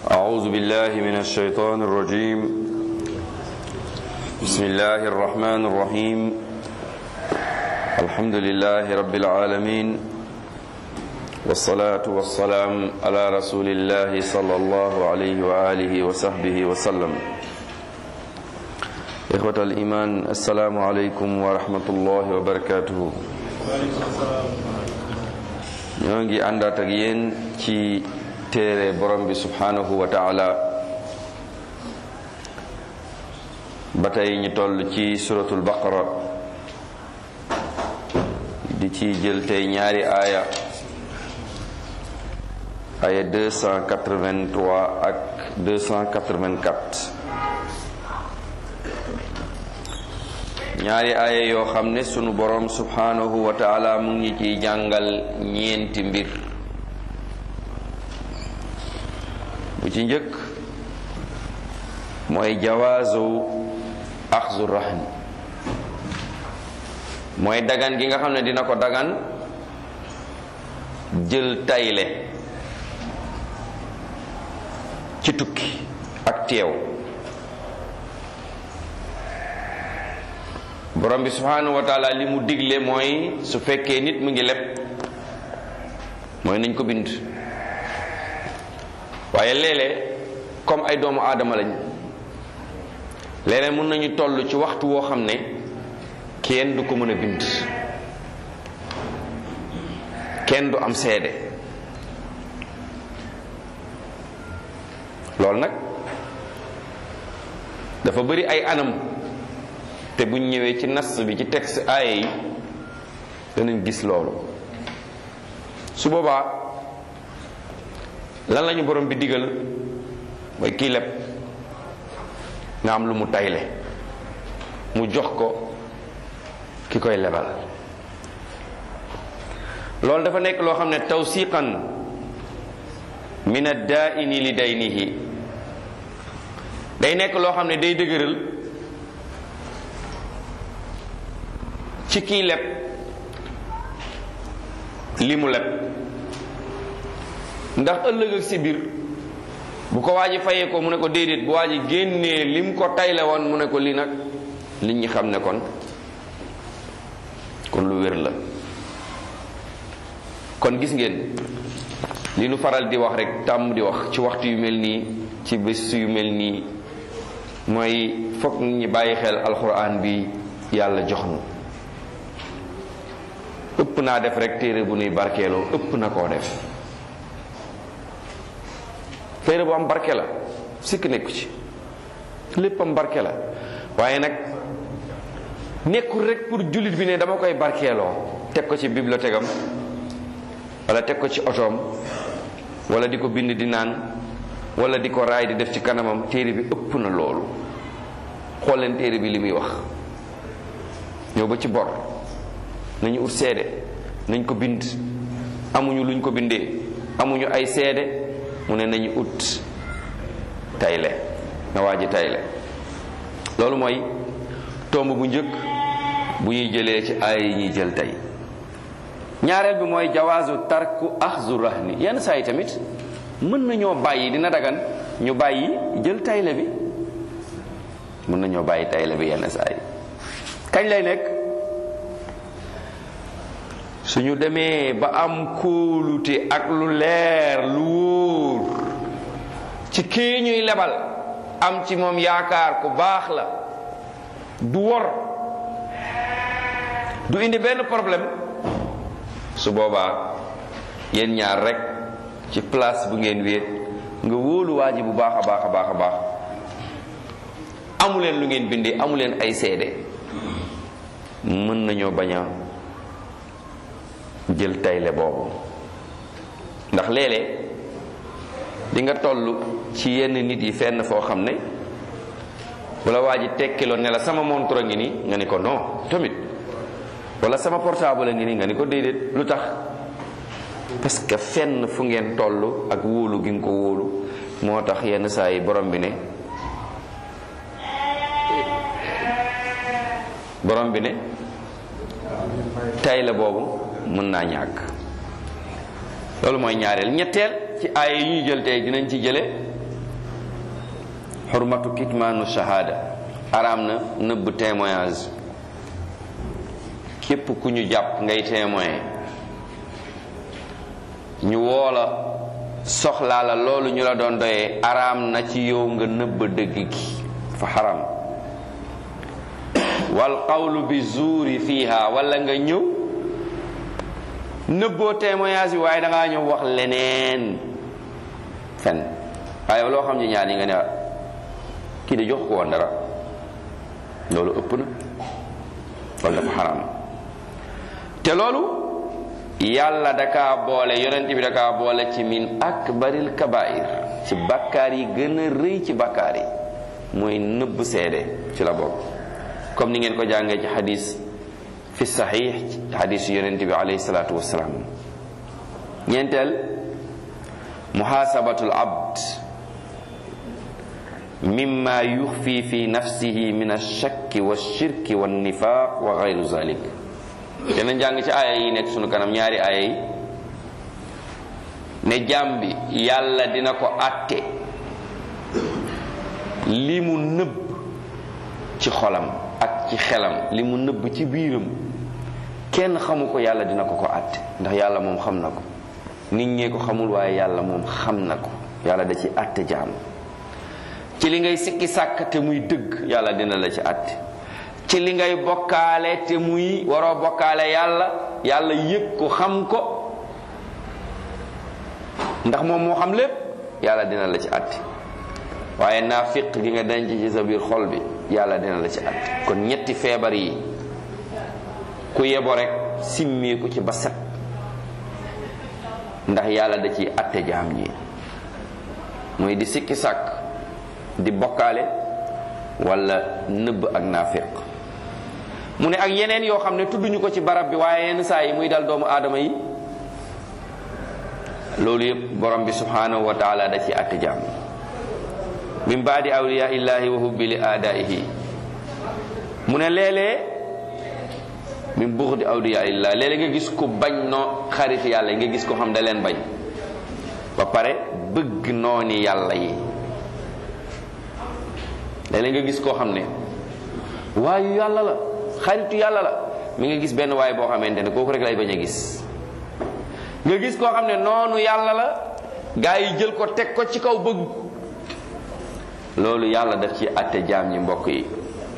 أعوذ بالله من الشيطان الرجيم بسم الله الرحمن الرحيم الحمد لله رب العالمين والصلاة والسلام على رسول الله صلى الله عليه وآله وصحبه وسلم إخوة الإيمان السلام عليكم ورحمة الله وبركاته ñoo ngi àndaat ak yéen ci téere borom bi subhanahu wa taala ba tey ñu toll ci suratul baqara di ci jël tey ñaari aaya aaya 283 ak 284 ñaari aaya yoo xam ne sunu borom subhanahu wa taala mu ngi ciy jàngal ñeenti mbir bu ci njëkk mooy jawaazu axzu rahn mooy dagan gi nga xam ne dina ko dagan jël tayle ci tukki ak teew borom bi subhanahu wa taala li mu digle mooy su fekkee nit mu ngi leb mooy nañ ko bind waaye léeg-léeg comme ay doomu aadama lañ léeg-léeg mën nañu toll ci waxtu woo xam ne kenn du ko mën a bind kenn du am seede loolu nag dafa bari ay anam te buñ ñëwee ci nas bi ci texte aaye yi danañ gis loolu su boobaa lan lañu borom bi digal mooy kii leb nga am lu mu tayle mu jox ko ki koy lebal loolu dafa nekk loo xam ne tawsiqan min ad-daa'ini li daynihi day nekk loo xam ne day dëgëral ci kii leb li mu leb ndax ëllëg ak si biir bu ko waa ji fayee ko mu ne ko déedéet bu waa ji génnee lim ko tayle woon mu ne ko lii nag nit ñi xam ne kon kon lu wér la kon gis ngeen li nu faral di wax rek tàmm di wax ci waxtu yu mel nii ci bés yu mel nii mooy fokk nit ñi bàyyi xel alxuraan bi yàlla jox nu ëpp naa def rek téere bu nuy barkeeloo ëpp na koo def téere bu am barke la sikk nekku ci lépp am barke la waaye nag nekkul rek pour jullit bi ne dama koy barkeeloo teg ko ci bibliothèque am wala teg ko ci otoom wala di ko bind di naan wala di ko raay di def ci kanamam téere bi ëpp na loolu xool leen téere bi li muy wax ñëw ba ci bor nañu ut seede nañ ko bind amuñu luñ ko bindee amuñu ay seede mu ne nañu ut tayle na waa ji tayle loolu mooy tomb bu njëkk bu ñuy jëlee ci ay yi ñuy jël tey ñaareel bi mooy jawaazu tarku axzu rahni yenn saa yi tamit mën nañoo bàyyi dina dagan ñu bàyyi jël tayle bi mën nañoo bàyyi tayle bi yenn saa yi kañ lay nekk suñu demee ba am kóolute ak lu leer lu wóor ci kii ñuy lebal am ci moom yaakaar ku baax la du wor du indi benn problème su boobaa yéen ñaar rek ci place bu ngeen wéet nga wóolu waa ji bu baax a baax a baax a baax amuleen lu ngeen bindee amuleen ay seede mën nañoo bañ a jël tayle boobu ndax léeg-léeg di nga toll ci yenn nit yi fenn foo xam ne wala waa ji tekkiloon ne la sama montre ngi nii nga ni ko non tamit wala sama portable ngi nii nga ni ko déedéet lu tax parce que fenn fu ngeen toll ak wóolu gi nga ko wóolu moo tax yenn saa yi borom bi ne borom bi ne tay la boobu mën naa ñàkk loolu mooy ñaareel ñetteel ci aaya yi ñuy jël tey dinañ ci jële xurmatu kitmaanu shahada araam na nëbb témoignage képp ku ñu jàpp ngay témoin ñu woola soxlaa la loolu ñu la doon doyee araam na ci yow nga nëbb dëgg gi fa xaram wal qawlu bi zuuri fiiha wala nga ñëw nëbboo témoignage bi waaye dangaa ñëw wax leneen fen waaye loo xam ne ñaar yi nga ne kii de jox ko woon dara loolu ëpp na loolu dafa xaram te loolu yàlla dakaa boole yonent bi dakaa boole ci min akbaril kabair ci bakkaar yi gën a rëy ci bakkaar yi mooy nëbb seede ci la bokk comme ni ngeen ko jàngee ci xadis fi saxiix xadisu yonent bi alayhi salaatu wassalaam ñeenteel muhaasabatul abd mimma yuxfi fi nafsihi min alshakki walshirki wannifaq wa gayru zalik dana jàng ci aaya yi nekk sunu kanam ñaari aaya yi ne jaam bi yàlla dina ko àtte li mu nëbb ci xolam ak ci xelam li mu nëbb ci biiram kenn xamu ko yàlla dina ko ko àtte ndax yàlla moom xam na ko nit ñee ko xamul waaye yàlla moom xam na ko yàlla da ci àtte jaam ci li ngay sikki sàkk te muy dëgg yàlla dina la ci àtte ci li ngay bokkaale te muy waroo bokkaale yàlla yàlla yëg ko xam ko ndax moom moo xam lépp yàlla dina la ci àtte waaye naafiq gi nga denc ci sa biir xol bi yàlla dina la ci àtte kon ñetti feebar yi ku yebo rek simmeeku ci ba set ndax yàlla da ciy àtte jaam ñi mooy di sikki sàkk di bokkaale wala nëbb ak naafiq mu ne ak yeneen yoo xam ne tudduñu ko ci barab bi waaye yenn saa yi muy dal doomu aadama yi loolu yëpp borom bi subhanahu wa taala da ci àtte jaam min baadi awliya illahi wa hubbi li aadaihi mu ne léeg-léeg min buxdi awliya illah léeg-léeg nga gis ko bañ noo xarit yàlla nga gis ko xam da leen bañ ba pare bëgg nooni yàlla yi léeg-léeg nga gis koo xam ne waayu yàlla la xaritu yàlla la mi nga gis benn waay boo xamante ne kooku rek lay bañ a gis nga gis koo xam ne noonu yàlla la gaa yi jël ko teg ko ci kaw bëgg loolu yàlla daf ci àtte jaam ñi mbokk yi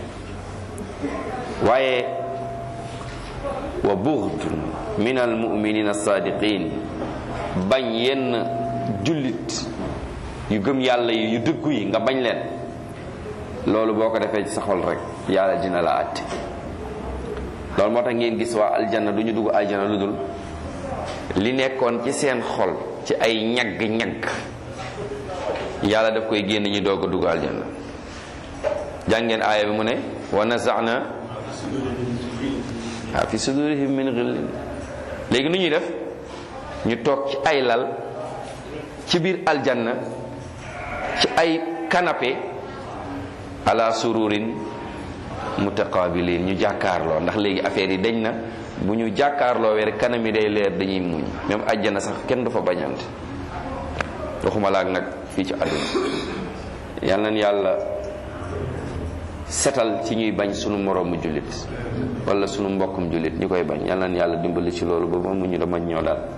waaye wa bughdun min al muminina sadiqin bañ yenn jullit yu gëm yàlla yi yu dëggu yi nga bañ leen loolu boo ko defee ci sa xol rek yàlla dina la àtte loolu moo tax ngeen gis waa aljanna du ñu dugg aljanna lu dul li nekkoon ci seen xol ci ay ñagg-ñagg yàlla daf koy génn ñu doog a dugg aljanna jàngeen aaya bi mu ne wa nazana waaw fi sudurihim min ghillin léegi nu ñuy def ñu toog ci ay lal ci biir aljanna ci ay canapé ala sururin mutaqabilin ñu jàkkaarloo ndax léegi affaire yi dañ na bu ñu jàkkaarloo rek kanam yi day leer dañuy muñ même àjjana sax kenn du fa bañante waxuma laak nag fii ci àdduna yal nañ yàlla setal ci ñuy bañ sunu moroomu jullit wala sunu mbokkum jullit ñu koy bañ yal nañ yàlla dimbali ci loolu ba mu ñu dama ñoo daal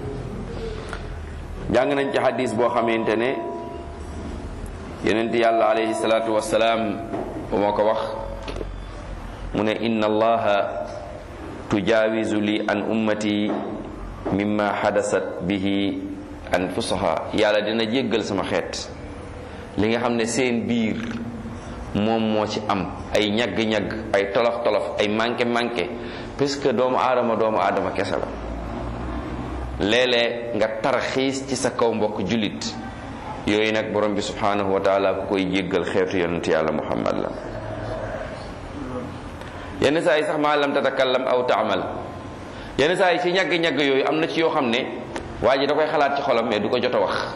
jàng nañ ci hadis boo xamante ne yonent yàlla alayhi salaatu wassalaam moo ko wax mu ne inna allaha tujaawizu li an ummati mimma xadasat bihi anfusaha yàlla dina jéggal sama xeet li nga xam ne seen biir moom moo ci am ay ñagg-ñagg ay tolof-tolof ay manqué-manqué puisque doomu aadama doomu aadama kese la léeg-léeg nga tarxiis ci sa kaw mbokk jullit yooyu nag borom bi subhanahu wa taala ku koy jéggal xeetu yonent yàlla muhammad la yenn saa yi sax maa lam tatakallam aw taamal yenn saa yi ci ñagg-ñagg yooyu am na ci yoo xam ne waa ji da koy xalaat ci xolam mais du ko jot a wax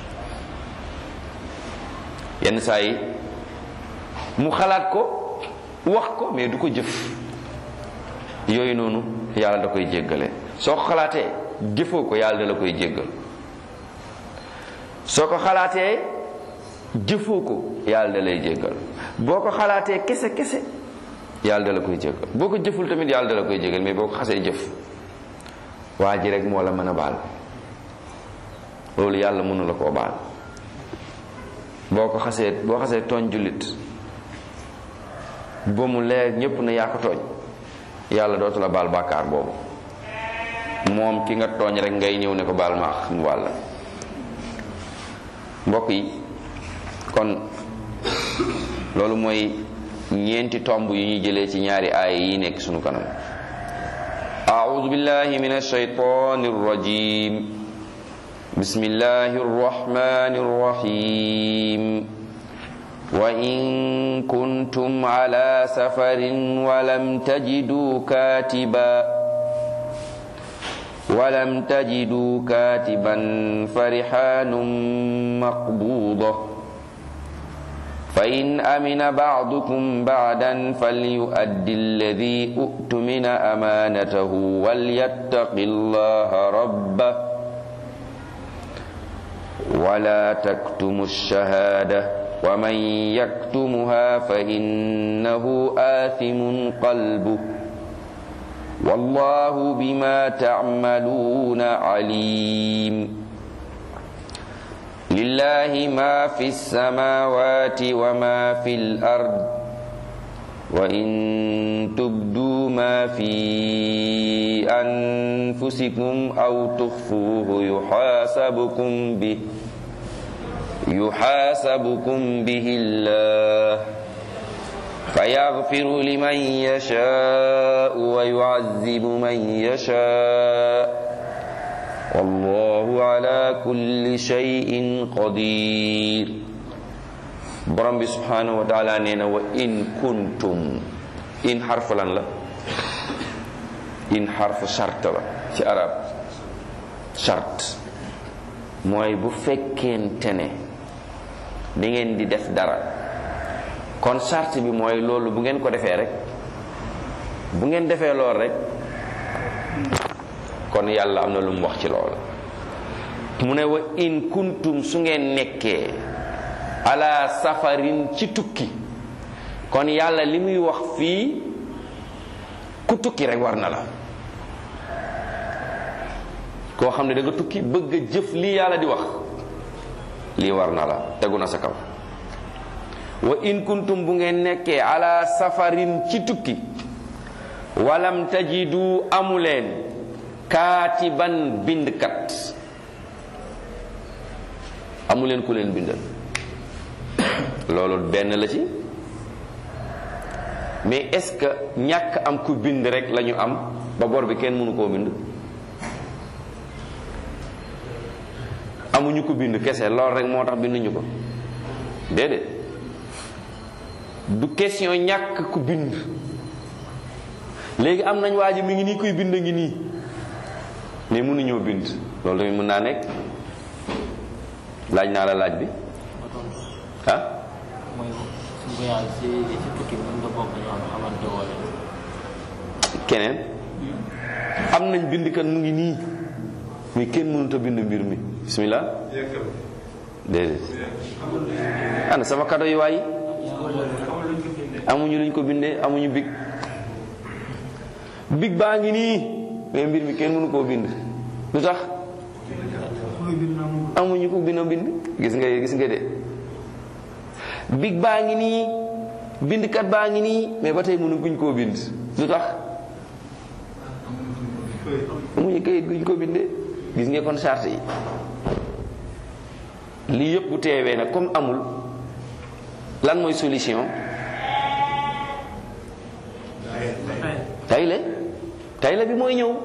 yenn saa yi mu xalaat ko wax ko mais du ko jëf yooyu noonu yàlla da koy jéggale soo ko xalaatee jëfoo ko yàlla da la koy jéggal soo ko xalaatee jëfoo ko yàlla da lay jéggal boo ko xalaatee kese kese yàlla da la koy jéggal boo ko jëful tamit yàlla da la koy jéggal mais boo ko xasee jëf waa ji rek moo la mën a baal loolu yàlla mënu la koo baal boo ko xasee boo xasee tooñ jullit ba mu leer ñépp na yaa ko tooñ yàlla dootu la baal bàkkaar boobu moom ki nga tooñ rek ngay ñëw ne ko baal ma mu wàlla mbokk yi kon loolu mooy ñeenti tomb yu ñuy jëlee ci ñaari aaya yi nekk sunu kanam أعوذ بالله من الشيطان الرجيم بسم الله الرحمن الرحيم وإن كنتم على سفر ولم تجدوا كاتبا ولم تجدوا كاتبا فرحان مقبوضة فإن أمن بعضكم بعدا فليؤد الذي أؤتمن أمانته وليتق الله ربه ولا تكتموا الشهادة ومن يكتمها فإنه آثم قلبه والله بما تعملون عليم لله ما في السماوات وما في الأرض وإن تبدوا ما في أنفسكم أو تخفوه يحاسبكم به يحاسبكم به الله فيغفر لمن يشاء ويعذب من يشاء والله على كل شيء قدير borom bi subhanahu wa taala nee na wa in kuntum in xarfu lan la in xarfu charte la ci arab charte mooy bu fekkente ne da ngeen di def dara kon charte bi mooy loolu bu ngeen ko defee rek bu ngeen defee lool rek kon yàlla am na lu mu wax ci loolu mu ne wa in kuntum su ngeen nekkee ala safarin ci tukki kon yàlla li muy wax fii ku tukki rek war na la koo xam ne da nga tukki bëgg a jëf lii yàlla di wax lii war na la tegu na sa kaw wa in kuntum bu ngeen nekkee ala safarin ci tukki walam tajidu amuleen kaatiban bindkat amuleen ku leen bindal loolu benn la ci mais est-ce que ñàkk am ku bind rek lañu am ba bor bi kenn mënu koo bind amuñu ko bind kese lool rek moo tax binduñu ko déedéet du question ñàkk ku bind léegi am nañ waa ji mi ngi nii kuy bind ngi nii mais mënuñoo bind loolu tamit mën naa nekk laaj naa la laaj bi ah mooy suñ ko yàlla si si tukki bi nga bokk ñoo xamante woole keneen am nañ bindkat mu ngi nii mais kenn mënut a bind mbir mi bismillah déedéet ana sama kado yi waay amuñu luñ ko bindee amuñu big big baa ngi nii mais mbir mi kenn mënu koo bind lu tax amuñu ko bind bind gis nga gis nga de big baa ngi nii bindkat baa ngi nii mais ba tey mënu guñ koo bind lu tax amuñu kayit guñ ko bindee gis nga kon charte yi lii yëpp bu teewee nag comme amul lan mooy solution tayle tayle bi mooy ñëw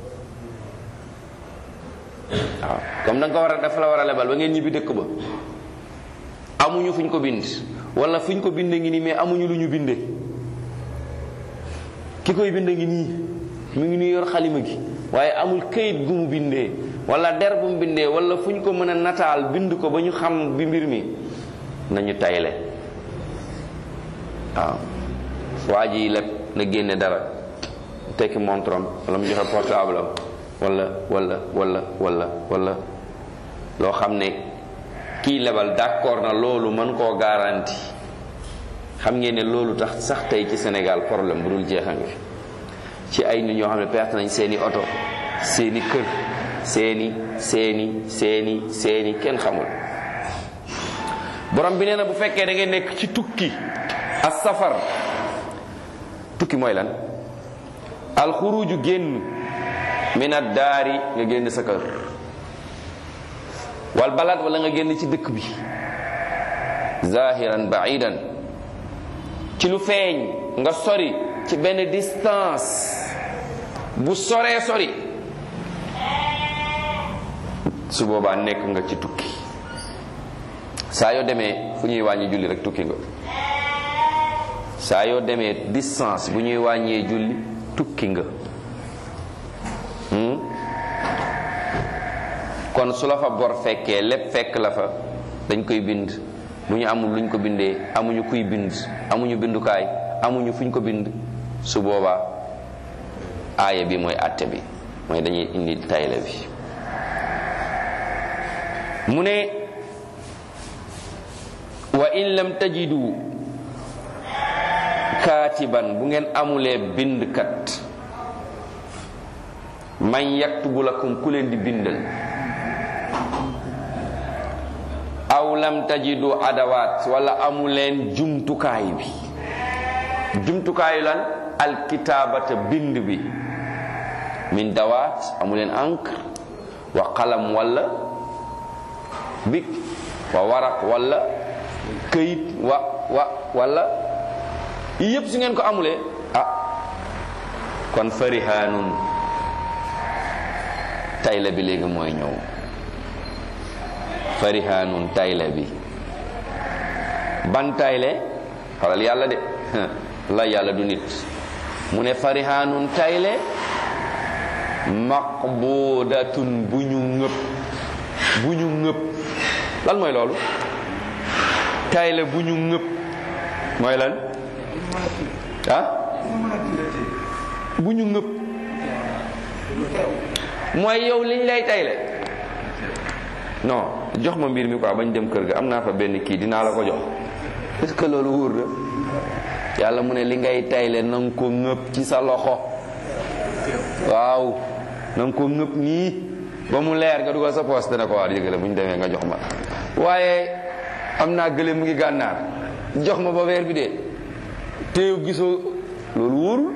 waaw comme da nga ko war a dafa la war a lebal ba ngeen ñibbi dëkk ba amuñu fuñ ko bind wala fuñ ko binde ngi nii mais amuñu lu ñu binde ki koy bind ngi nii mu ngi nii yor xalima gi waaye amul këyit gu mu bindee wala der bu mu bindee wala fu ñu ko mën a nataal bind ko ba ñu xam bi mbir mi nañu tayle waaw waa ji lépp na génne dara tekki montrom wala mu joxe portable am wala wala wala wala wala loo xam ne kii lebal d'accord na loolu mën koo garanti xam ngeen ne loolu tax sax tey ci Sénégal problème bu dul jeexam fi ci ay nit ñoo xam ne perte nañ seeni oto seeni kër seeni seeni seeni seeni kenn xamul borom bi nee na bu fekkee da ngeen nekk ci tukki as safar tukki mooy lan alxuruju génn min ad daari nga génn sa kër wal balad wala nga génn ci dëkk bi zahiran baidan ci lu feeñ nga sori ci benn distance bu soree sori su boobaa nekk nga ci tukki saa yoo demee fu ñuy wàññi julli rek tukki nga saa yoo demee distance bu ñuy wàññee julli tukki nga kon su la fa bor fekkee lépp fekk la fa dañ koy bind bu ñu amul luñ ko bindee amuñu kuy bind amuñu bindukaay amuñu fuñ ko bind su boobaa aaya bi mooy àtte bi mooy dañuy indi tayle bi mu ne wa in lam tajidu kaatiban bu ngeen amulee bindkat man yaktubu lakum ku leen di bindal aw lam tajidu adawaat wala amuleen jumtukaay bi jumtukaayu lan alkitaabata bind bi min dawaat amuleen encre wa qalam wala bik wa waraq wala këyit wa wa wala yépp su ngeen ko amulee ah kon farihaanun tayle bi léegi mooy ñëw farihaanun tayle bi ban tayle xoolal yàlla de la yàlla du nit mu ne farihaanun tayle maqbudatun bu ñu ngëp bu ñu ngëp lan mooy loolu tayle bu ñu ngëp mooy lan ah bu ñu ngëp mooy yow liñ lay tayle non jox ma mbir mi quoi bañ dem kër ga am naa fa benn kii dinaa la ko jox est-ce que loolu wóor na yàlla mu ne li ngay tayle na nga ko ngëp ci sa loxo waaw na nga ko ngëp nii ba mu leer nga dugal sa poos dana ko waar yëgale bu ñu demee nga jox ma waaye am naa gële mu ngi gànnaar jox ma ba weer bi dee téew gisoo loolu wóorul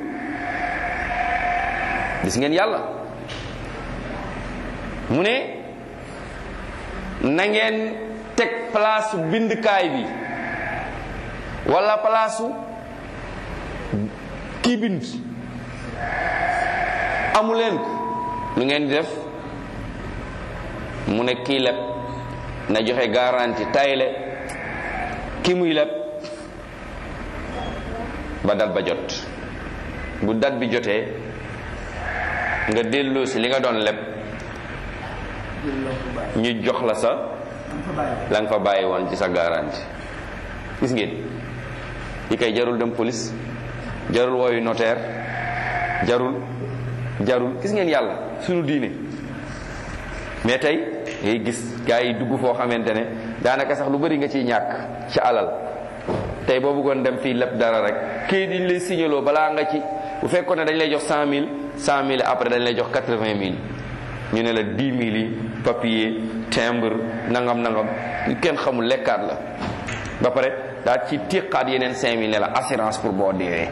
gis ngeen yàlla mu ne na ngeen teg place bindkaay bi wala place kii bind amu leen ko lu ngeen di def mu ne kii leb na joxe garantie tayle ki muy leb ba dat ba jot bu dat bi jotee nga delloo si li nga doon leb ñu jox la sa la nga fa bàyyi woon ci sa garantie gis ngeen yi kay jarul dem police jarul wooyu notaire jarul jarul gis ngeen yàlla sunu diine mais tey ngay gis gars yi dugg foo xamante ne daanaka sax lu bari nga ciy ñàkk ci alal tey boo bëggoon dem fii lépp dara rek kii diñ lay signaloo balaa nga ci bu fekkoon ne dañ lay jox cent mille cent mille après dañ lay jox quatre-vingt mille ñu ne la dix mille yi papier timbre nangam nangam kenn xamul lekkaat la ba pare daal ci tiqaat yeneen cinq mille ne la assurance pour boo deewee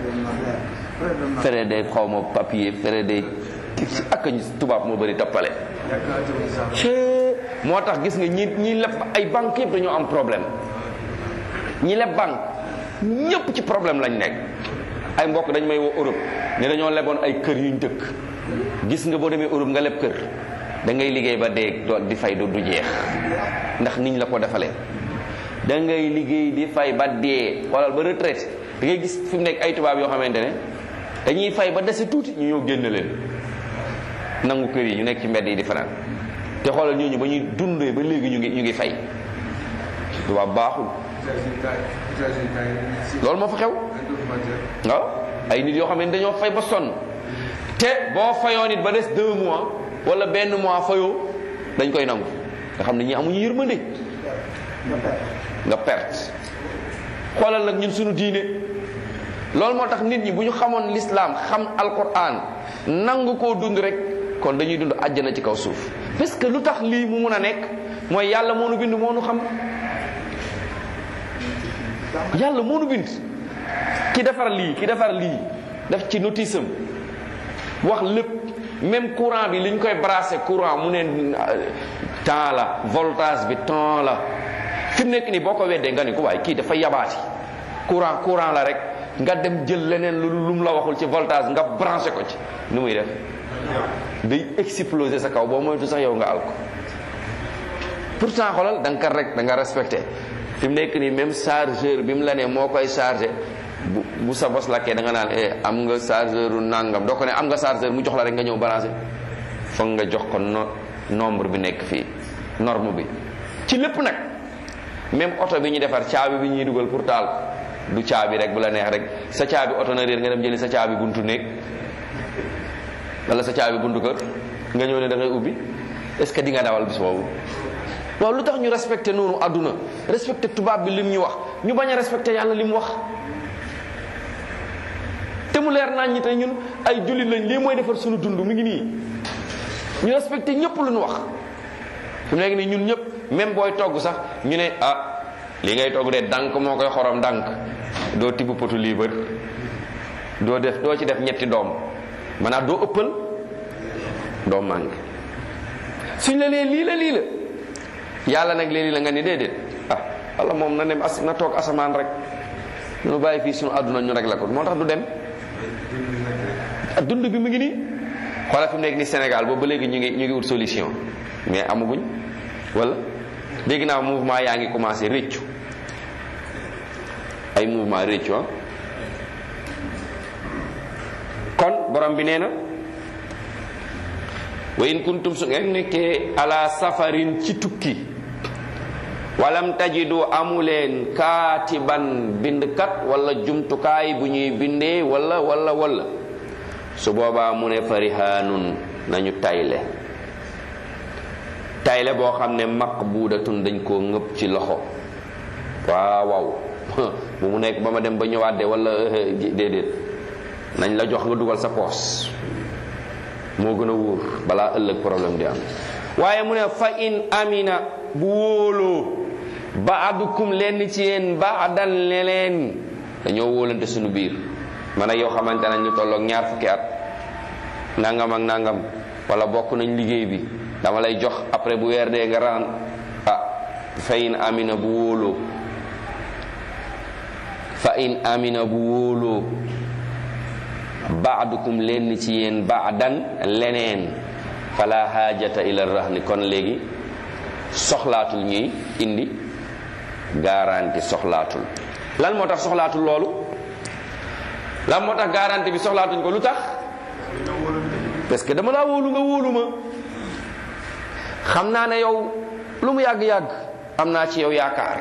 fere day xaw ma papier fere day ak ñu tubaab moo bëri tappale moo tax gis nga ñi ñi leb ay banque yëpp dañoo am problème ñi leb banque ñëpp ci problème lañ nekk ay mbokk dañ may woo Europe ne dañoo leboon ay kër yuñ dëkk gis nga boo demee Europe nga leb kër da ngay liggéey ba dee di fay du du jeex ndax niñ la ko defalee da ngay liggéey di fay ba dee xoolal ba retraite da ngay gis fi mu nekk ay tubaab yoo xamante ne dañuy fay ba dese tuuti ñu ñëw génn leen nangu kër yi ñu nekk ci mbedd yi di fanaan te xoolal ñooñu ba ñuy dundee ba léegi ñu ngi ñu ngi fay tubaab baaxul loolu moo fa xew waaw ay nit yoo xam ne dañoo fay ba sonn te boo fayoo nit ba des deux mois wala benn mois fayoo dañ koy nangu nga xam ne ñi amuñu yërmande nga perte xoolal nag ñun suñu diine loolu moo tax nit ñi bu ñu xamoon lislaam xam alquran nangu koo dund rek kon dañuy dund àjjana ci kaw suuf parce que lu tax lii mu mun a nekk mooy yàlla moo nu bind moo nu xam yàlla moo nu bind ki defar lii ki defar lii def ci notice am wax lépp même courant bi li ñu koy brasser courant mu ne temps la voltage bi temps la fi mu nekk nii boo ko weddee nga ni ko waaye kii dafa yabaati courant courant la rek nga dem jël leneen lu lu mu la waxul ci voltage nga branché ko ci nu muy def day exploser sa kaw boo moytu sax yow nga al ko pourtant xoolal da nga kat rek da nga respecté fi mu nekk nii même chargeur bi mu la ne moo koy chargé bu bu sa bos lakkee da nga naan eh am nga chargeur nangam doo ko ne am nga chargeur mu jox la rek nga ñëw branché foog nga jox ko no nombre bi nekk fii norme bi ci lépp nag même oto bi ñu defar caabi bi ñuy dugal pour taal du caabi rek bu la neex rek sa caabi oto na réer nga dem jëli sa caabi buntu néeg wala sa caabi buntu kër nga ñëw ne da ngay ubbi est-ce que di nga dawal bis boobu waaw lu tax ñu respecté noonu àdduna respecté tubaab bi lim ñu wax ñu bañ a respecté yàlla li mu wax te mu leer naan ñi tey ñun ay jullit lañ lii mooy defar suñu dund mu ngi nii ñu respecté ñëpp lu ñu wax fi mu nekk nii ñun ñëpp même booy togg sax ñu ne ah li ngay togg de dànk moo koy xorom dànk doo tibb potu liibar doo def doo ci def ñetti doom maanaam doo ëppal doo mànk suñ la lee lii la lii la yàlla nag léegi la nga ni déedéet ah walla moom na dem as na toog asamaan rek ñu bàyyi fii suñu àdduna ñu rek la ko moo tax du dem dund bi mu ngi nii xoolal fi mu nekk ni Sénégal boobu ba léegi ñu ngi ñu ngi wut solution mais amaguñ wala dégg naa mouvement yaa ngi commencé réccu ay mouvement réccu ah kon borom bi nee na wa in kuntum su ngeen nekkee ala safarin ci tukki walam tajidu amuleen kaatiban bindkat wala jumtukaay bu ñuy bindee wala wala wala su boobaa mu ne farihaanun nañu tayle tayle boo xam ne maqbuudatun dañ koo ngëpp ci loxo waaw waaw bu mu nekk ba ma dem ba ñëwaat de wala déedéet nañ la jox nga dugal sa poos moo gën a wóor balaa ëllëg problème di am waaye mu ne fa in amina bu wóoloo baadukum lenn ci yéen baadan leleen dañoo wóolante suñu biir man ak yow xamante nañ ñu tolloog ñaar fukki at nangam ak nangam wala bokk nañ liggéey bi dama lay jox après bu weer dee nga raan ah fa in amina bu wóoloo fa in amina bu wóoloo baadukum lenn ci yéen baadan leneen fala haajata ila rahni kon léegi soxlaatul ñuy indi garanti soxlaatul lan moo tax soxlaatul loolu lan moo tax garanti bi soxlaatuñ ko lu tax parce que dama laa wóolu nga wóolu ma xam naa ne yow lu mu yàgg-yàgg am naa ci yow yaakaar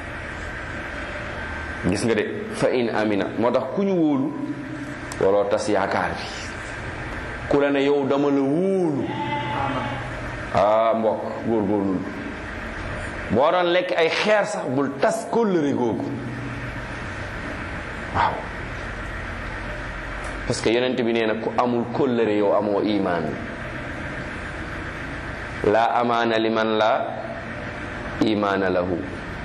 gis nga de fa in amina moo tax ku ñu wóolu waroo tas yaakaar bi ku la ne yow dama la wóolu ah mbokk góorgóorlul boo doon lekk ay xeer sax bul tas kóllëre googu waaw parce que yonent bi nee na ku amul kóllëre yow amoo imaan la amaana liman la imaana lahu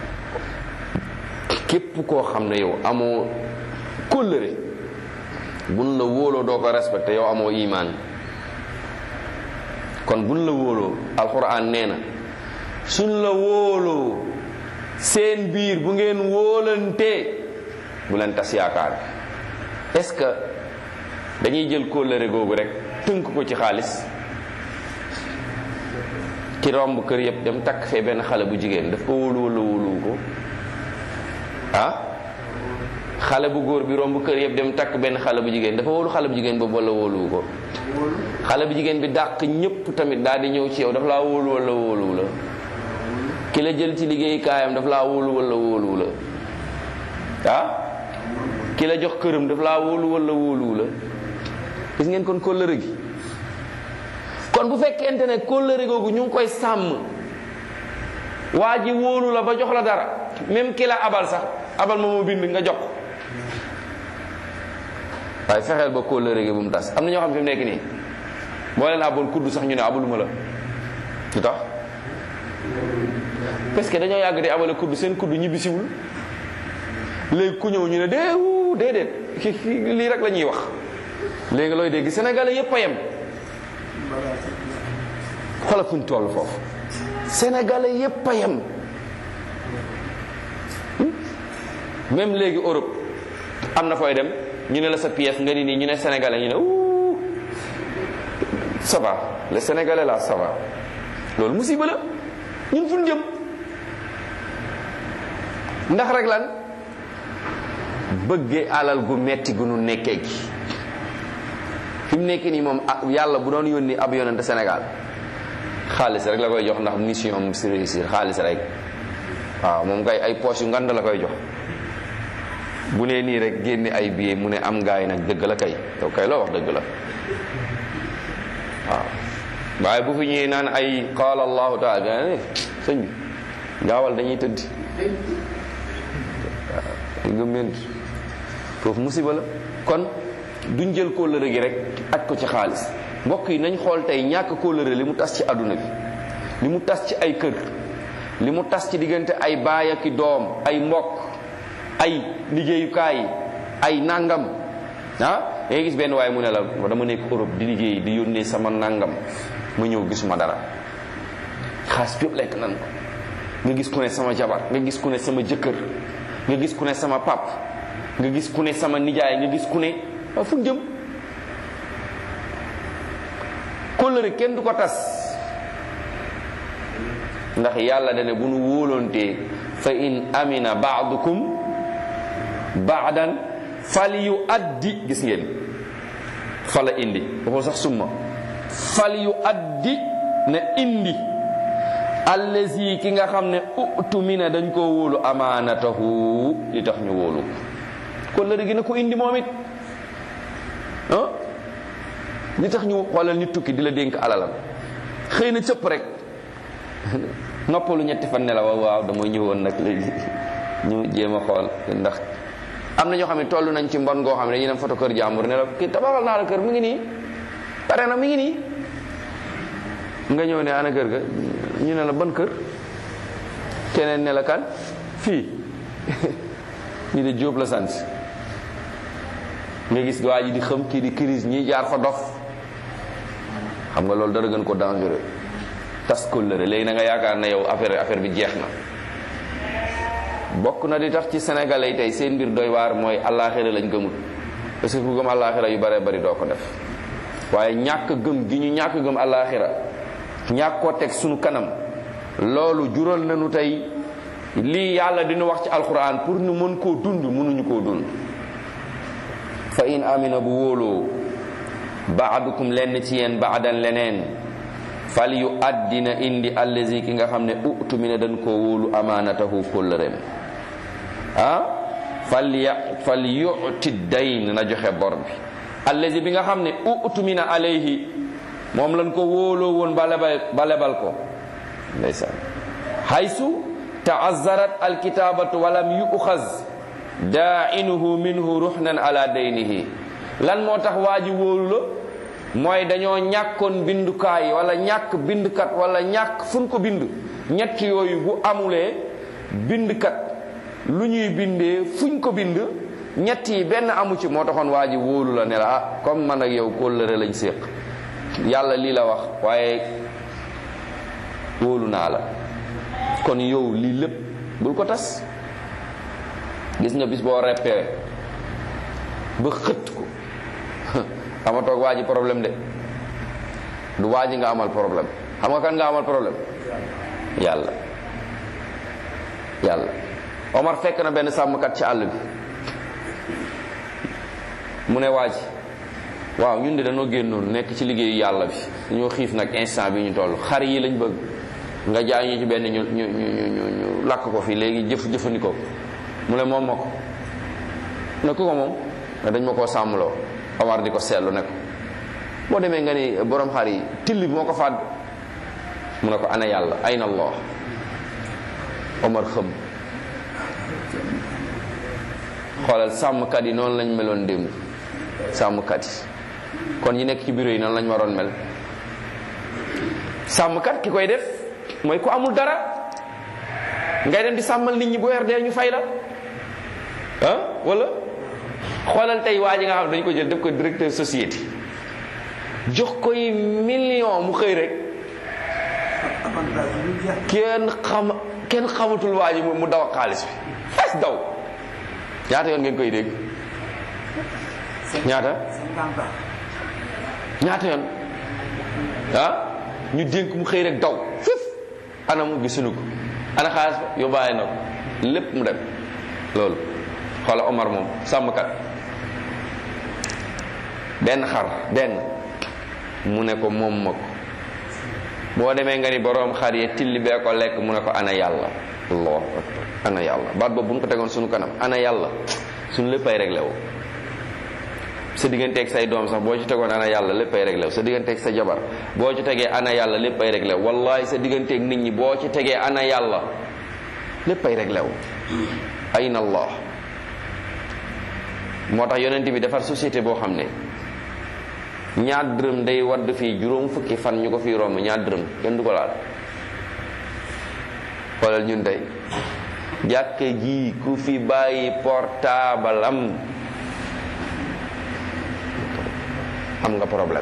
képp koo xam ne yow amoo kóllëre buñ la wóoloo doo ko respecté yow amoo imaan kon buñ la wóoloo alquran nee na suñ la wóoloo seen biir bu ngeen wóolantee bu leen tas yaakaar est-ce que dañuy jël kóllëre googu rek tënk ko ci xaalis ki romb kër yëpp dem takk fee benn xale bu jigéen daf ko wóolu wala wóoluwu ko ah xale bu góor bi romb kër yëpp dem takk benn xale bu jigéen dafa wóolu xale bu jigéen boobu wala wóoluwu ko xale bu jigéen bi dàq ñëpp tamit daal di ñëw ci yow dafa laa wóolu wala wóoluwu la ki la jël ci liggéey kaayam dafa laa wóolu wala wóoluwu la ah ki la jox këram dafa laa wóolu wala wóoluwu la gis ngeen kon kóllëre gi kon bu fekkente ne kóllëre googu ñu ngi koy sàmm waa ji wóolu la ba jox la dara même ki la abal sax abal ma moo bind nga jox ko waaye fexeel ba kóllëre gi bu mu tas am na ñoo xam fi mu nekk nii boo leen abal kudd sax ñu ne abaluma la lu tax parce que dañoo yàgg di abale kudd seen kudd ñibbisiwul léegi ku ñëw ñu ne déewu déedéet lii rek la ñuy wax léegi looy dégg sénégalais yépp a yem xoolal fuñ toll foofu sénégalais yépp a yem même léegi Europe am na fooy dem ñu ne la sa pièce nga ni nii ñu ne sénégalais ñu ne ouh ça va le sénégalais là ça va loolu musiba la ñun fu ñu jëm ndax rek lan bëggee alal gu metti gu nu nekkee gi fi mu nekk nii moom yàlla bu doon yónni ab yonente Sénégal xaalis rek la koy jox ndax mission am si réussir xaalis rek waaw moom kay ay poche yu ngand la koy jox bu nee nii rek génne ay billet mu ne am gaay nag dëgg la kay yow kay loo wax dëgg la waaw waaye bu fi ñëwee naan ay qaala allahu taala ga sëñ bi gaawal dañuy tëdd waaw gëmment foofu musiba la kon duñ jël kóllëre gi rek aj ko ci xaalis mbokk yi nañ xool tey ñàkk kóllëre li mu tas ci àdduna bi li mu tas ci ay kër li mu tas ci diggante ay baay ak i doom ay mbokk ay liggéeyukaay ay nangam ah ngay gis benn waaye mu ne la dama nekk Europe di liggéey di yónnee sama nangam ma ñëw gisuma dara xaas bi yëpp lekk nan ko nga gis ku ne sama jabar nga gis ku ne sama jëkkër nga gis ku ne sama pap nga gis ku ne sama nijaay nga gis ku ne waaw fu jëm kóllëre kenn du ko tas ndax yàlla dane bu nu wóoloontee fa in amina baadukum baadan fal yu addi gis ngeen fala indi waxul sax summa fal yu addi na indi allazi ki nga xam ne utumina dañ koo wóolu amaanatahu li tax ñu wóolu kóllëre gi na ko indi moom it ah li tax ñu xoolal nit tukki di la dénk alalam xëy na cëpp rek noppalu ñetti fan ne la waaw waaw dama ñëwoon nag léegi ñu jéem a xool ndax am na ñoo xam ne toll nañ ci mbon goo xam ne dañuy dem photo kër jàmbur ne la kii tabaxal naa la kër mu ngi nii pare na mi ngi nii nga ñëw ne ana kër ga ñu ne la ban kër keneen ne la kan fii ñu de Jóob la sant nga gis waa ji di xam kii di crise ñi jaar fa dof xam nga loolu dara gën ko dangereux tas kóllëre léegi na nga yaakaar ne yow affaire affaire bi jeex na bokk na di tax ci sénégalais yi tey seen mbir doy waar mooy allaaxira lañ gëmul parce que ku gëm allaaxira yu bare bari doo ko def waaye ñàkk gëm gi ñu ñàkk gëm allaaxira ñàkk koo teg sunu kanam loolu jural nañu tey lii yàlla dina wax ci alquran pour ñu mën koo dund mënuñu koo dund fa in amina bu wóoloo baadukum lenn ci yéen baadan leneen fal yu addina indi allazi ki nga xam ne utu mi ne dañ koo wóolu amaanatahu kóllëreem ah fal ya fal yuti dayn na joxe bor bi allazi bi nga xam ne utu mi na alayhi moom lañ ko wóoloo woon ba lebal ba lebal ko ndeysaan haysu taazzarat alkitabatu walam yuxaz daa'inuhu minhu ruhnan ala daynihi lan moo tax waa ji wóolu la mooy dañoo ñàkkoon bindukaay wala ñàkk bindkat wala ñàkk fun ko bind ñett yooyu bu amulee bindkat lu ñuy bindee fuñ ko bind ñett yi benn amu ci moo taxoon waa ji wóolu la ne la ah comme man ak yow kóllëre lañ séq yàlla lii la wax waaye wóolu naa la kon yow lii lépp bul ko tas gis nga bis boo reppee ba xët ko xama toog waa ji problème de du waa ji nga amal problème xam nga kan nga amal problème yàlla yàlla Omar fekk na benn sàmmkat ci àll bi mu ne waa ji waaw ñun de dañoo génnoon nekk ci liggéeyu yàlla bi dañoo xiif nag instant bi ñu toll xar yi lañ bëgg nga jaay ñu ci benn ñu ñu ñu ñu ñu lakk ko fii léegi jëf jëfandikoo mu ne moom ma ko ne ku ko moom ne dañ ma koo sàmmloo Omar di ko seetlu ne ko boo demee nga ni borom xar yi till bi moo ko fàdd mu ne ko ana yàlla ayna allah Omar xëm xoolal sàmmkat yi noonu lañ meloon démb sàmmkat yi kon ñi nekk ci bureau yi noonu lañ waroon mel sàmmkat ki koy def mooy ku amul dara ngay dem di sàmmal nit ñi bu weer dee ñu fay la ah wala xoolal tey waa ji nga xam ne dañu ko jël def ko directeur société jox koy million mu xëy rek kenn xam kenn xamatul waa ji mu daw ak xaalis bi fes daw ñaata yoon ngeen koy dégg ñaata ñaata yoon ah ñu dénk mu xëy rek daw fif anam gisuñu ko ana xaalis ba yóbbaale na ko lépp mu dem loolu xoola Omar moom sàmmkat benn xar benn mu ne ko moom ma ko boo demee nga ni boroom xar yi tilli bee ko lekk mu ne ko ana yàlla allahu akbar ana yàlla baat boobu bu ñu ko tegoon suñu kanam ana yàlla suñu léppay réglé wu sa digganteeg say doom sax boo ci tegoon ana yàlla léppay réglé wu sa digganteeg sa jabar boo ci tegee ana yàlla léppay réglé wu wallahi sa digganteeg nit ñi boo ci tegee ana yàlla léppay réglé wu ayna allah moo tax yonent bi defar société boo xam ne ñaar dërëm day wadd fii juróom fukki fan ñu ko fii romb ñaar dërëm kenn du ko laal xoolal ñun tey jàkka ji ku fi bàyyi portable am am nga problème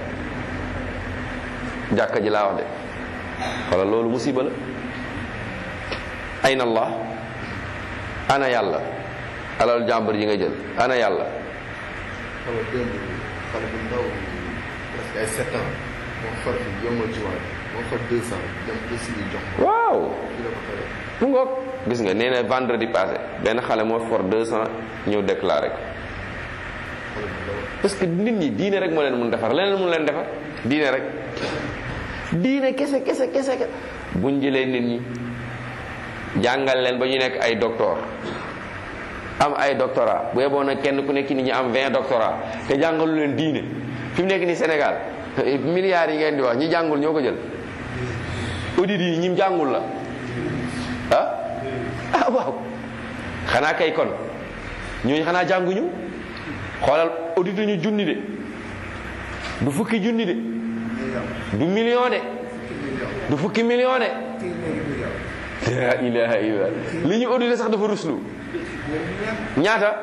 jàkka ji laa wax de xoolal loolu musiba la ayna allah ana yàlla alal jàmbur ji nga jël ana yàlla xale démb xale bu ndaw presque ay sept ans moo far fi yombal ci waaj moo far deux cent dem aussi ñu jox ko waaw ci la ko xale mu ngoog gis nga nee na vendredi passé benn xale moo for 200 ñëw déclaré ko xale bu ndaw parce que nit ñi diine rek moo leen mun defar leneen mun leen defar diine rek diine kese kese kese kese buñ jëlee nit ñi jàngal leen ba ñu nekk ay docteur am ay doctorat bu yeboon nag kenn ku nekk nit ñi am 20 doctorat te jàngalu leen diine fi mu nekk nii Sénégal milliards yi ngeen di wax ñi jàngul ñoo ko jël audit yi ñim jàngul la ah ah waaw xanaa kay kon ñooñu xanaa jànguñu xoolal audit ñu junni de du fukki junni de du million de du fukki million de la ilaha illa li ñu audité sax dafa ruslu ñaata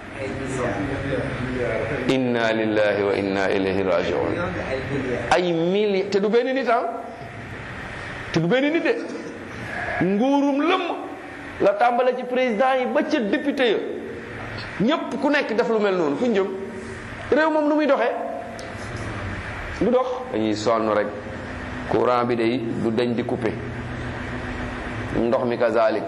inna lillahi wa inna ilayhi rajiun ay mili te du benn nit ah te du benn nit de nguurum lëmm la tàmbale ci président yi ba ca député ya ñépp ku nekk def lu mel noonu fu ñu jëm réew moom nu muy doxee du dox dañuy sonn rek courant bi day du dañ di coupé ndox mi kazalik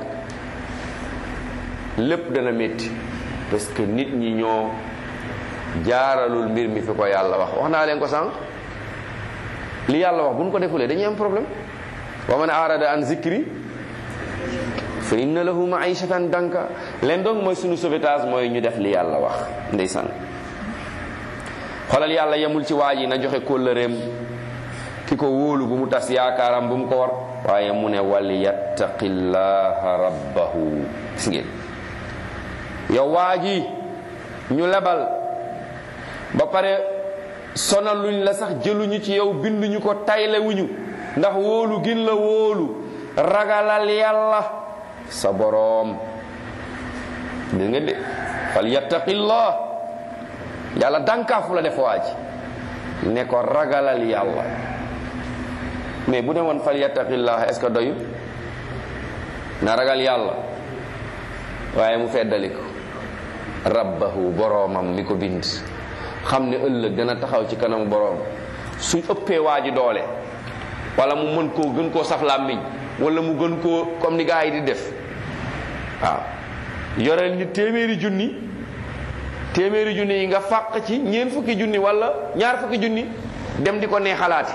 lépp dana métti parce que nit ñi ñoo jaaralul mbir mi fi ko yàlla wax wax naa leen ko sànq li yàlla wax bu ñu ko defulee dañuy am problème wa man arada an zikri fa inna lahu maishatan danka leen donc mooy sunu sauvetage mooy ñu def li yàlla wax ndeysaan xoolal yàlla yemul ci waa ji na joxe kóllëreem ki ko wóolu bu mu tas yaakaaram bu mu ko war waaye mu ne wal yattaqillaha rabbahu gis ngeen yow waa ji ñu lebal ba pare sonaluñ la sax jëluñu ci yow binduñu ko taylewuñu ndax wóolu gin la wóolu ragalal yàlla sa boroom gis nga de fal yattaqillah yàlla dànkaafu la def waa ji ne ko ragalal yàlla mais bu ne woon fal yattaqillah est ce que doyu na ragal yàlla waaye mu feddali ko rabbahu boroomam mi ko bind xam ne ëllëg dana taxaw ci kanamu boroom suñ ëppee waa ji doole wala mu mën koo gën koo saf làmmiñ wala mu gën koo comme ni gaa yi di def waaw yoreel ni téeméeri junni téeméeri junni yi nga fàq ci ñeent fukki junni wala ñaar fukki junni dem di ko neexalaati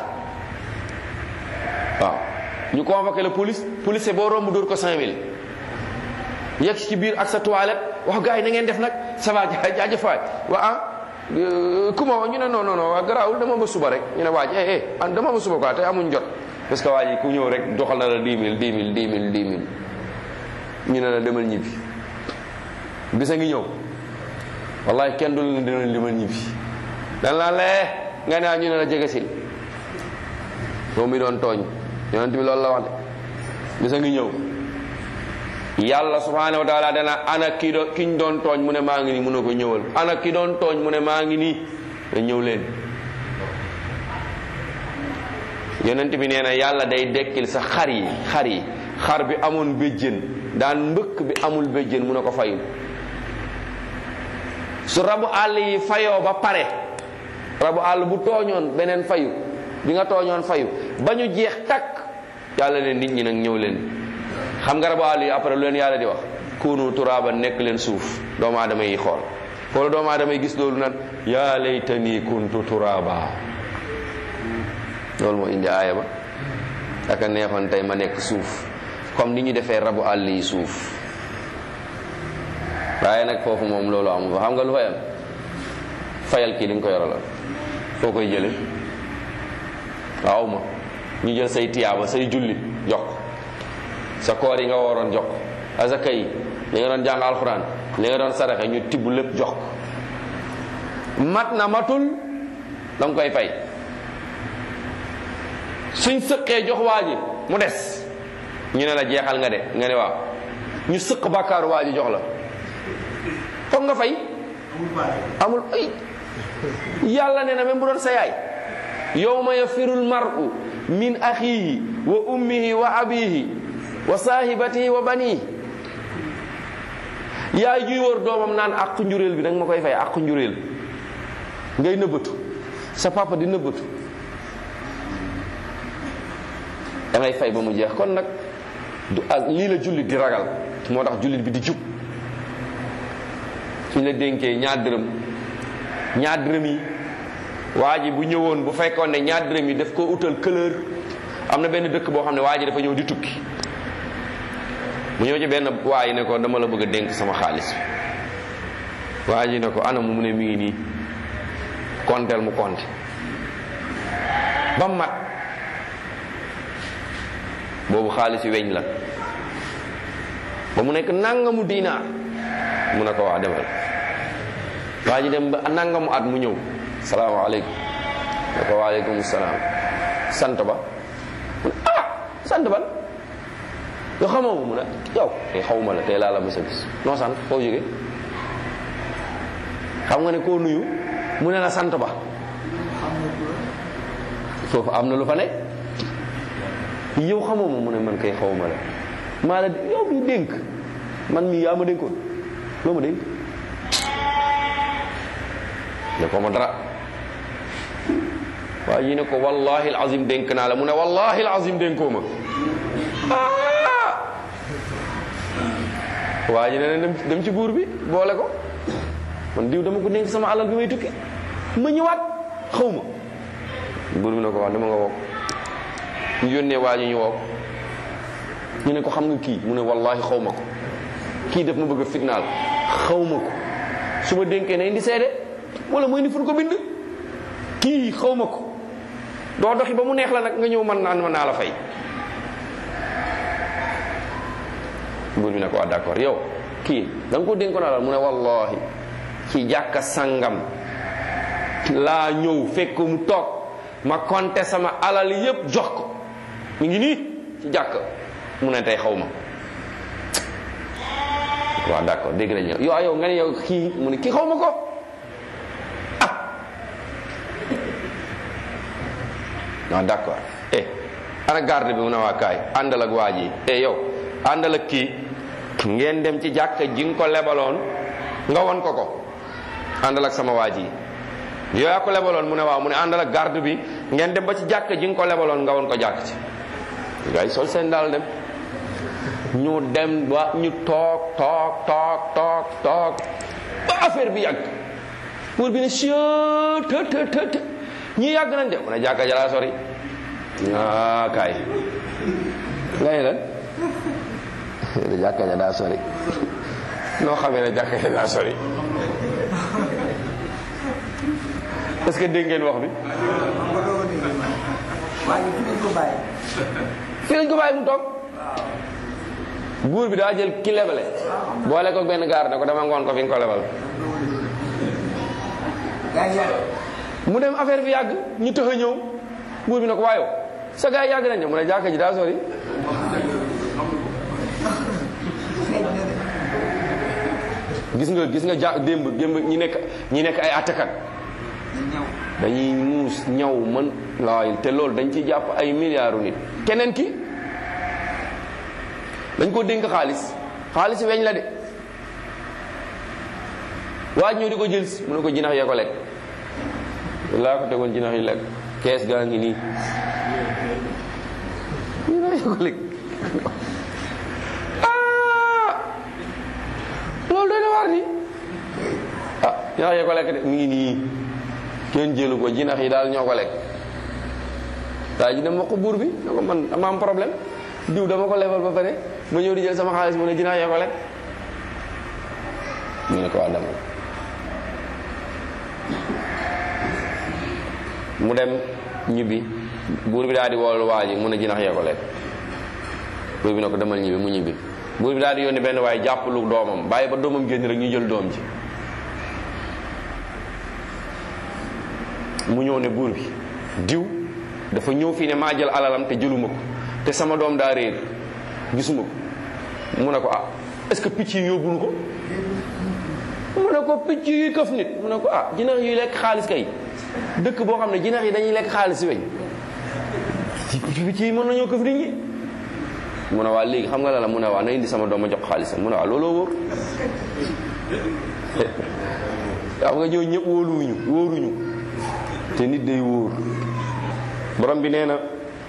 waaw ñu convoqué la police police boo romb dóor ko 5000 yegg ci biir ak sa toilette wax gars yi na ngeen def nag ça va jaajëfaay wa ah ku ma wax ñu ne non non non waa garaawul dama ba suba rek ñu ne waaj eh eh ah dama ba suba quoi te amuñ jot parce que waa ji ku ñëw rek doxal na la 10 000 10 000 10 000 10 000 ñu ne la demal ñibbi bisa ngi ñëw wallahi kenn du la demal demal ñibbi dan la lee nga ne ñu ne la jege sil moom mi doon tooñ yonent bi loolu la wax de bisa ngi ñëw yàlla subhanahu wa taala dana ana ki do kiñ doon tooñ mu ne maa ngi nii mu ne ko ñëwal ana ki doon tooñ mu ne maa ngi nii te ñëw leen yonent bi nee na yàlla day dekkil sa xar yi xar yi xar bi amoon béjjën daan mbëkk bi amul béjjën mu ne ko fayu su rabu àll yi fayoo ba pare rabu àll bu tooñoon beneen fayu bi nga tooñoon fayu ba ñu jeex takk yàlla ne nit ñi nag ñëw leen xam nga rabu àll yi après lu leen yàlla di wax kunu turaaba nekk leen suuf doomu aadama yi xool xool doomu aadama yi gis loolu nag yaa laytani kuntu turaaba loolu moo indi aaya ba aka neexoon tey ma nekk suuf comme ni ñu defee rabu àll yi suuf waaye nag foofu moom loolu amul fa xam nga lu fay am fayal kii li nga ko yoraloon foo koy jële waaw ma ñu jël say tiyaaba say julli jox ko sa koor yi nga waroon jox ko asaka yi li nga doon jàng alxuraan li nga doon saraxe ñu tibb lépp jox ko mat na matul da nga koy fay suñ sëqee jox waa ji mu des ñu ne la jeexal nga de nga ne waaw ñu sëq bàkkaaru waa ji jox la foog nga fay amul ay yàlla nee na même bu doon sa yaay yawma yafirul mar'u min axihi wa ummihi wa abihi wa sahibatihi wa banihi yaay juy wër doomam naan àqu njuréel bi danga ma koy fay àqu njuréel ngay nëbbatu sa papa di nëbbatu da ngay fay ba mu jeex kon nag du ak lii la jullit di ragal moo tax jullit bi di jub suñ la dénkee ñaar dërëm ñaar dërëm yi waa ji bu ñëwoon bu fekkoon ne ñaar dërëm yi daf ko utal couleur am na benn dëkk boo xam ne waa ji dafa ñëw di tukki mu ñëw ci benn waa yi ne ko dama la bëgg a dénk sama xaalis waa ji ne ko anam mu ne mi ngi nii konteel mu konte ba mat boobu xaalis yi weñ la ba mu nekk nangamu diinaar mu ne ko waa demal waa ji dem ba nangamu at mu ñëw salaamaaleykum ne ko waaleykum salaam sant ba mu ne ah sant ban yoo xamoo ma mu ne yow tey xawma la tey laa la mës a gis noo sant foo jóge xam nga ne koo nuyu mu ne la sant ba foofu am na lu fa nekk yow xamoo ma mu ne man kay xawma la maa la yow bi dénk man mii yaa ma dénkoon loo ma dénk ne ko ma dara waa ji ne ko wallahi alazim dénk naa la mu ne wallahi alazim dénkoo ma waa ji ne dem dem ci buur bi boole ko man diw dama ko dénk sama alal bi may tukki ma ñëwaat xaw ma buur bi ne ko wax dama nga wokk ñu yónnee waa ji ñu wokk ñu ne ko xam nga kii mu ne wallahi xaw ma ko kii def ma bëgg a fitnaal xaw ma ko su ma dénkee na indi seede wala mooy ni fu ko bind kii xaw ma ko doo doxi ba mu neex la nag nga ñëw man naan ma naa la fay buur bi ne ko waa d'accord yow kii da nga ko dénkoon alal mu ne wallahi ci jàkka sangam laa ñëw fekk mu toog ma compter sama alal yépp jox ko mu ngi nii ci jàkka mu ne tey xaw ma waaw d'accord dégg nañ yow yow yow nga ne yow kii mu ne kii xaw ma ko ah non d'accord eh ana garde bi mu ne waa kaay àndal ak waa ji eh yow àndal ak kii ngeen dem ci jàkka ji nga ko lebaloon nga won ko ko àndal ak sama waa ji yow yaa ko lebaloon mu ne waaw mu ne àndal ak garde bi ngeen dem ba ci jàkka ji nga ko lebaloon nga won ko jàkk ci gars yi sol seen daal dem ñu dem ba ñu toog toog toog toog toog ba affaire bi yàgg pour bi ne sieu të të të të ñii yàgg nañ de mu ne jàkka jalaa sori ah kaay ngay lan de jàkka ja daa sori noo xamee ne jàkka ja daa sori est-ce que dégg ngeen wax bi waaye fi lañ ko bàyyi. fii lañ ko bàyyi mu toog buur bi daa jël ki lebale boole ko benn gaar ne ko dama ngoon ko fi nga ko lebal mu dem affaire bi yàgg ñu tëx a ñëw buur bi ne ko waayo sa gars yi yàgg nañ ne mu ne jàkka ji daa sori gis nga gis nga ja démb démb ñi nekk ñi nekk ay attakat dañuy muus ñaw mën laay te loolu dañ ci jàpp ay milliards nit keneen ki dañ ko dénk xaalis xaalis weñ la de waaj ñëw di ko jël si mu ne ko jinax yee ko lekk laa ko tegoon jinax yi lekk kees gaa ngi nii jinax yee ko lekk ah loolu doy na waar ni ah jinax yee ko lekk de mi ngi nii kenn jëlu ko jinax yi daal ñoo ko lekk daa ji dem wax ko buur bi ne ko man dama am problème diw dama ko lebal ba pare ma ñëw di jël sama xaalis mu ne jinax yee ko lekk mu ne ko waa demal mu dem ñibbi buur bi daal di woolu waa ji mu ne jinax yee ko lekk buur bi ne ko demal ñibbi mu ñibbi buur bi daal di yónni benn waaye jàppalu doomam bàyyi ba doomam génn rek ñu jël doom ji mu ñëw ne buur bi diw dafa ñëw fii ne maa jël alalam te jëluma ko te sama doom daa réer gisuma ko mu ne ko ah est-ce que picc yi yóbbunu ko mu ne ko picc yi këf nit mu ne ko ah jinax yi lekk xaalis kay dëkk boo xam ne jinax yi dañuy lekk xaalis weñ picc yi mën nañoo këf nit ñi mu ne waa léegi xam nga la la mu ne waa na indi sama doom ma jox xaalisam mu ne waa looloo wóor xam nga ñëw ñëpp wóoluwuñu wóoruñu te nit day wóor borom bi nee na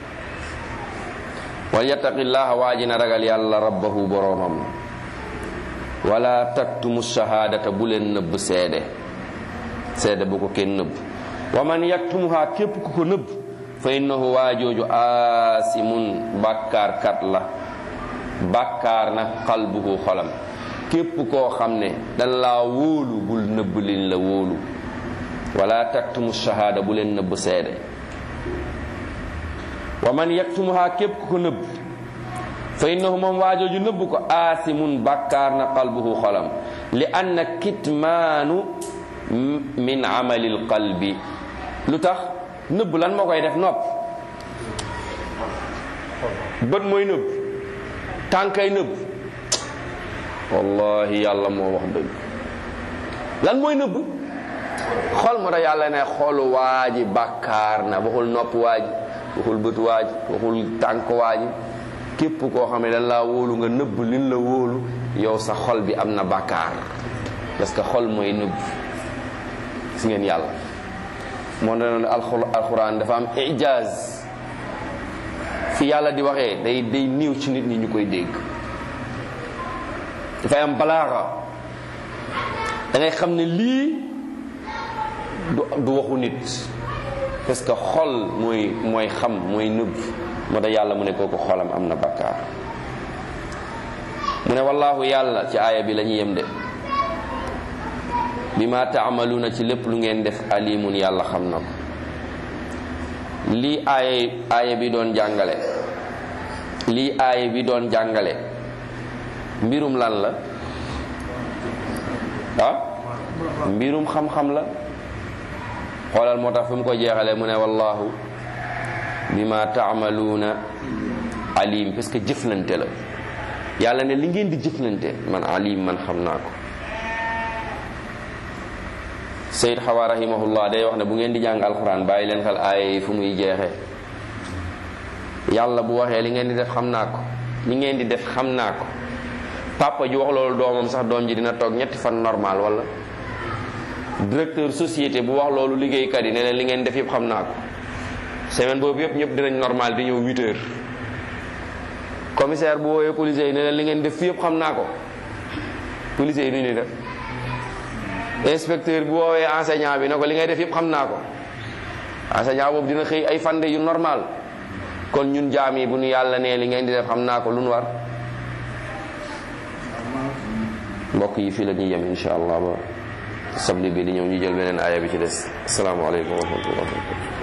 wal yattaqillaha waa ji na ragal yàlla rabbahu boromam wala taktumu shahadata bu leen nëbb seede seede bu ko kenn nëbb wa man yaktumuha képp ku ko nëbb fa innahu waa jooju aasimun bàkkaar kat la bàkkaar na qalbuhu xolam képp koo xam ne dan laa wóolu bul nëbb liñ la wóolu wala taktumu shahada bu leen nëbb seede wa man yaktumuha képp ku ko nëbb fa innahu moom waajooju nëbb ko aasimun bàkkaar na qalbuhu xolam li anna kitmaanu min amalil qalbi lu tax nëbb lan moo koy def nopp bët mooy nëbb tànkay nëbb wallahi yàlla moo wax dëgg lan mooy nëbb xol moo tax yàlla ne xolu waaji bàkkaar na waxul nopp waaji waxul bët waaji waxul tànk waaji képp koo xam ne dañ laa wóolu nga nëbb liñ la wóolu yow sa xol bi am na bàkkaar parce que xol mooy nëbb gis ngeen yàlla moo ne alxuraan dafa am ijaaz fi yàlla di waxee day day niiw ci nit ñi ñu koy dégg dafay am balaaxa da ngay xam ne lii du du waxu nit parce que xol mooy mooy xam mooy nëbb moo tax yàlla mu ne kooku xolam am na bakkaar mu ne wallaahu yàlla ci aaya bi la ñuy yem de bi ma taamaluuna ci lépp lu ngeen def alimun yàlla xam na ko lii aaya aaya bi doon jàngale lii aaya bi doon jàngale mbirum lan la ah mbirum xam-xam la xoolal moo tax fi mu ko jeexalee mu ne wallahu bima taamaluuna alim parce que jëflante la yàlla ne li ngeen di jëflante man alim man xam naa ko Seyd Xawa rahimahullah day wax ne bu ngeen di jàng alxuraan bàyyi leen xel aaya yi fu muy jeexee yàlla bu waxee li ngeen di def xam naa ko li ngeen di def xam naa ko papa ji wax loolu doomam sax doom ji dina toog ñetti fan normal wala directeur société bu wax loolu liggéeykat yi ne leen li ngeen def yëpp xam naa ko semaine boobu yëpp ñëpp dinañ normal di ñëw 8 heures commissaire bu woowee policiers yi ne leen li ngeen def fi yëpp xam naa ko policiers yi nu ñuy def inspecteur bu woowee enseignant bi ne ko li ngay def yëpp xam naa ko enseignant boobu dina xëy ay fande yu normal kon ñun jaam yi bu ñu yàlla nee li ngeen di def xam naa ko lu nu war mbokk yi fii la ñuy yem insha allah ba sabli bi di ñëw ñu jël beneen aaya bi ci des asalaamaaleykum wa rahmatullahi wa barakatu